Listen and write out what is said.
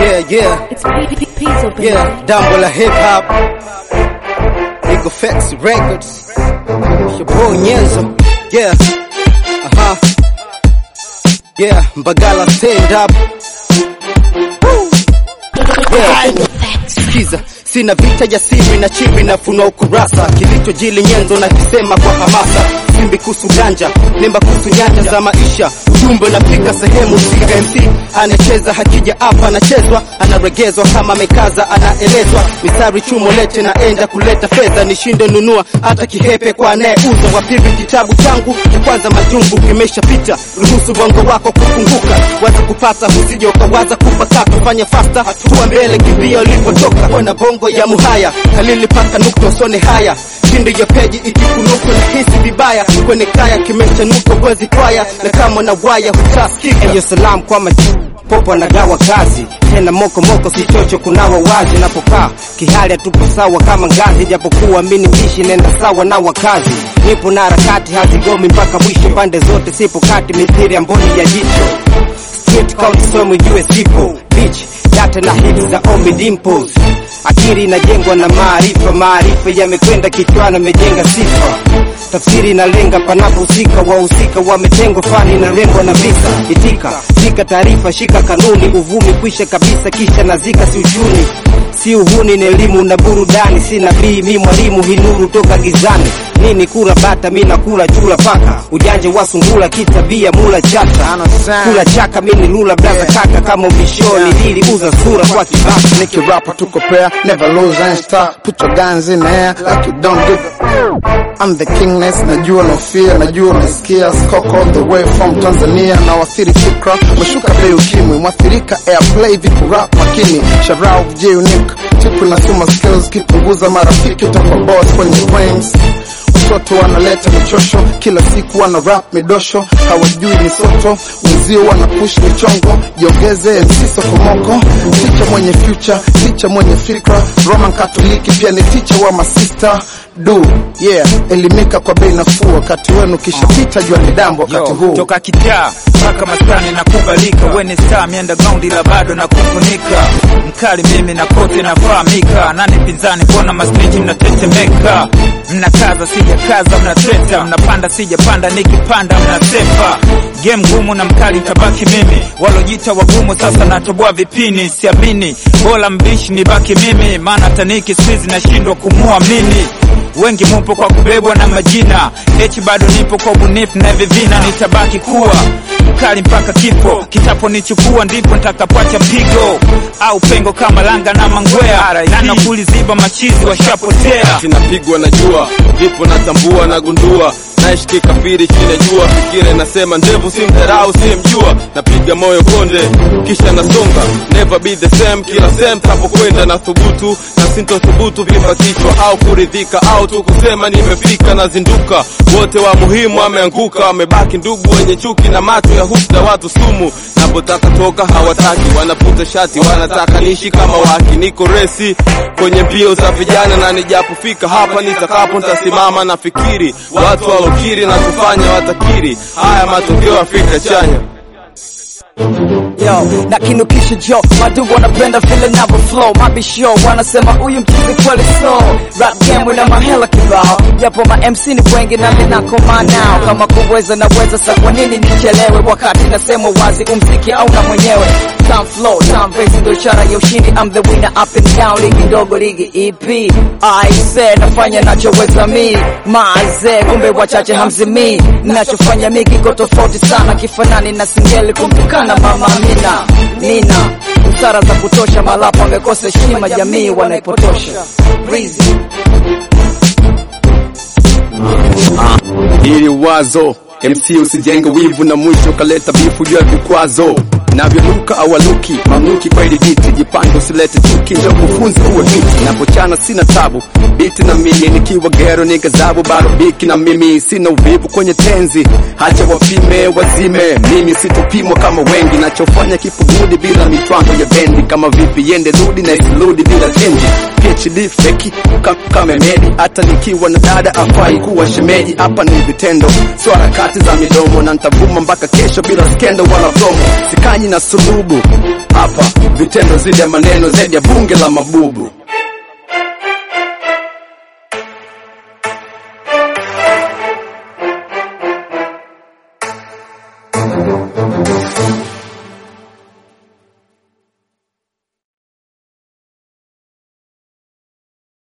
Yeah, yeah, It's P- P- Pizzo, baby. yeah, dambo la hip hop. Eagle Facts Records. It's your boy Nyenzo. Yeah, uh-huh. Yeah, Mbagala stand up. Woo. Yeah. Sikiza, sina vita jasiri na chibi na funua ukurasa kilichojili nyenzo na kisema kwa hamasa simbi kuhusu ganja nemba kuhusu nyanja za maisha ujumbe unafika sehemu sika MC anacheza hakija hapa anachezwa anaregezwa kama amekaza anaelezwa misari chumo lete na enda kuleta fedha nishinde nunua hata kihepe kwa anayeuza wapivi kitabu changu cha kwanza majungu kimeshapita ruhusu bongo wako kufunguka waza kupata usije ukawaza kupakata fanya fasta hatua mbele kimbia ulipotoka wana bongo ya muhaya kalili paka nukta usone haya kindi ya peji ikikunuka na hisi vibaya kwenye kaya kimeshanuka wezi kwaya na kama na waya hutaskika Hiyo salam kwa machi popo anagawa kazi tena moko moko sichocho kunawa wazi napokaa kihali hatupo sawa kama ngazi japokuwa mini mbishi nenda sawa na wakazi nipo na harakati hazigomi mpaka mwisho pande zote sipo kati mithiri ya mboni ya jicho street count somo jue sipo beach data na hits za ombi dimples akili inajengwa na maarifa maarifa yamekwenda kichwani amejenga sifa tafsiri inalenga panapohusika wahusika wametengwa fani inalengwa na visa itika shika taarifa shika kanuni uvumi kwisha kabisa kisha nazika si uchuni si uhuni ni elimu na burudani si nabii mi mwalimu hinuru toka gizani nini kura bata mi nakula chula paka ujanja wa sungula kitabia mula chata kula chaka mi ni lula blaza kaka kama ubishoni dili uza sura kwa kibaka Nicky rapper tuko pair, never lose and start. Put your guns in the air like you don't give a I'm the kingness, najua no fear, najua umesikia skoko all the way from Tanzania na wathiri fikra, meshuka bei ukimwi, mwathirika airplay vipu rap makini, sharau vj unique, tipu na suma skills, kipunguza marafiki utakuwa boss kwenye frames watoto wanaleta michosho kila siku wana rap midosho hawajui misoto wenzio wana push michongo jiongeze MC sokomoko ticha mwenye future ticha mwenye fikra roman katoliki pia ni ticha wa masista du yeah elimika kwa bei nafuu wakati wenu kishapita jua ni dambo wakati Yo, huu toka kitaa mpaka maskani na kubalika weni star mienda gaundi la bado na kufunika mkali mimi na kote nafahamika nani pinzani mbona masniji mnatetemeka mnakaza sijakaza mnateta mnapanda sijapanda nikipanda mnasepa game ngumu na mkali ntabaki mimi walojita wagumu sasa natoboa vipini siamini bora mbishi nibaki mimi maana taniki sizi nashindwa kumuamini wengi mupo kwa kubebwa na majina echi bado nipo kwa ubunifu na vivina nitabaki kuwa mkali mpaka kifo kitapo nichukua ndipo nitakapoacha pigo au pengo kama langa na mangwea nana kuliziba machizi washapotea sinapigwa na jua vipo natambua nagundua naishi kafiri chini ya jua fikira inasema ndevu si mdharau siyemjua napiga moyo konde kisha nasonga never be the same kila sehemu tapokwenda na thubutu na sintothubutu vimba kichwa au kuridhika au tu kusema nimefika nazinduka wote wa muhimu wameanguka wamebaki ndugu wenye chuki na macho ya husda watu sumu napotaka toka hawataki wanaputa shati wanataka niishi kama waki niko resi kwenye mbio za vijana na nijapofika hapa nitakapo nitasimama na fikiri watu walokiri na kufanya watakiri haya matokeo Afrika chanya yo na kinukisha jo madu wanapenda vile navo flow mabisho wanasema huyu mchizi kweli so rap game na mahela kibao japo ma MC ni wengi na ninakoma nao kama kuweza naweza sa kwa nini nichelewe wakati nasema wazi umziki au na mwenyewe Time flow, time bass ndo ishara ya ushindi I'm the winner up and down ligi ndogo ligi EP I said nafanya nachoweza mi maze kumbe wachache hamzimi nachofanya mi kiko tofauti sana kifanani na singeli kumtukana mama Amina nina busara za kutosha malapo amekosa heshima jamii wanaipotosha Breezy. Hili wazo MC usijenge wivu na mwisho kaleta bifu juu ya vikwazo navyonuka awaluki mamluki kwa ili viti jipange usilete chuki ndio kufunza uwe miti napochana sina tabu biti na mimi nikiwa gero nikazabu bado biki na mimi sina uvivu kwenye tenzi hacha wapime wazime mimi sitopimwa kama wengi nachofanya kipo gudi bila mitwango ya bendi kama vipi yende rudi na isirudi bila chenji PhD feki ka- kama medi hata nikiwa na dada afai kuwa shemeji hapa ni vitendo sio harakati za midomo na nitavuma mpaka kesho bila skendo wala promo sikanyi na sulubu hapa vitendo zidi ya maneno zaidi ya bunge la mabubu